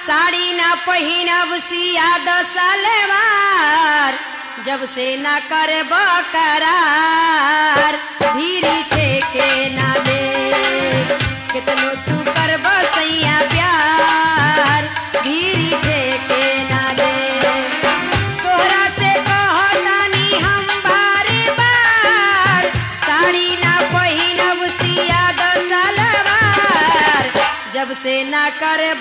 साड़ी ना पहिनब सिया दसलवार जब से ना करे करार धीरी ठेके ना दे कितनो तू करब सैया प्यार धीरी ठेके ना दे तोहरा से कहतानी हम बार बार साड़ी ना पहिनब सिया दसलवार जब से ना करे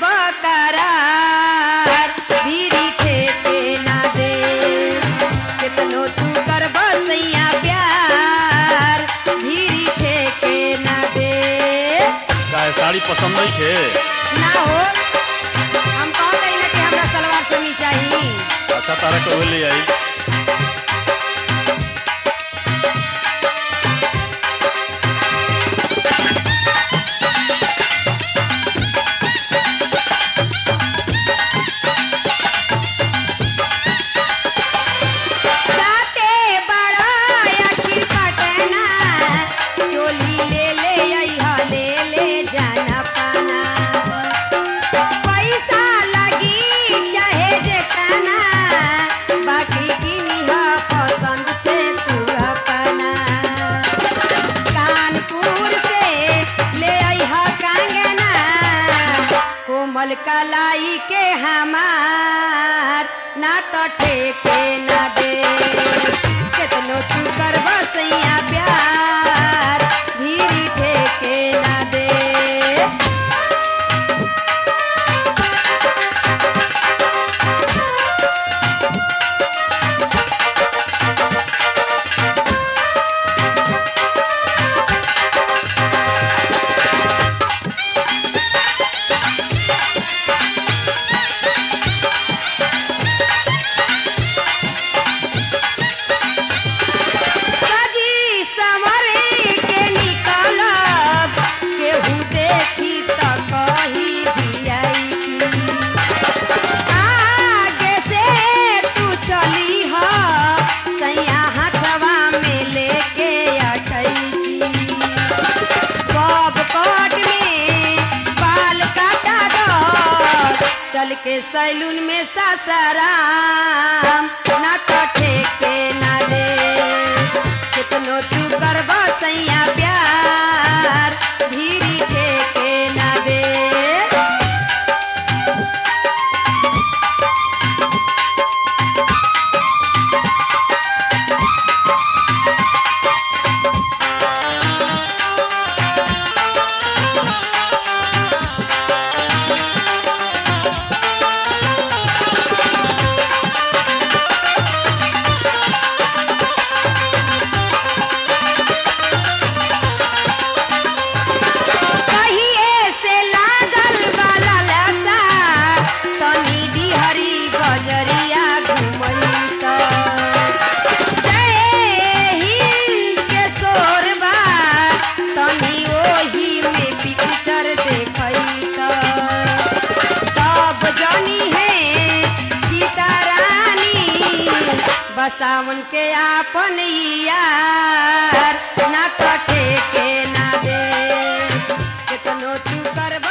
करार भीरी ठेके ना दे कितनो तू कर सैया प्यार भीरी ठेके ना दे काहे साड़ी पसंद नहीं खे ना हो हम कह गई ना कि हमरा सलवार समी चाहिए अच्छा तारा के ले आई जाते बड़ा आखिर पटना चोली ले ले अइहा ले ले जाना पाना पैसा लगी चाहे जेतना बाकी किनिहा पसंद से तू अपना कानपुर से ले अइहा कंगना कोमल कलाई के हमार ना तो ठेके ना दे कितनो तू करब सैया प्यार धीरी ठेके ना दे सजी संवरे के निकलब केहू देखी त कही भियाई आगे से तू चली ह सैया हथवा में लेके अटैची बब कट में बाल काटा दो चल के सैलून में सासाराम ना तो ठेके ना दे कितनो तू करब सैया प्यार धीरी ठेके ना दे कहिए से लागल वाला लसा तनी डिहरी गजरिया घुमई त जय हिंद के सोरबा तनी ओही में पिक्चर देखई त तब जानी है गीता रानी बसावन के आपन यार ना तो ठेके ना दे कितनो तू करब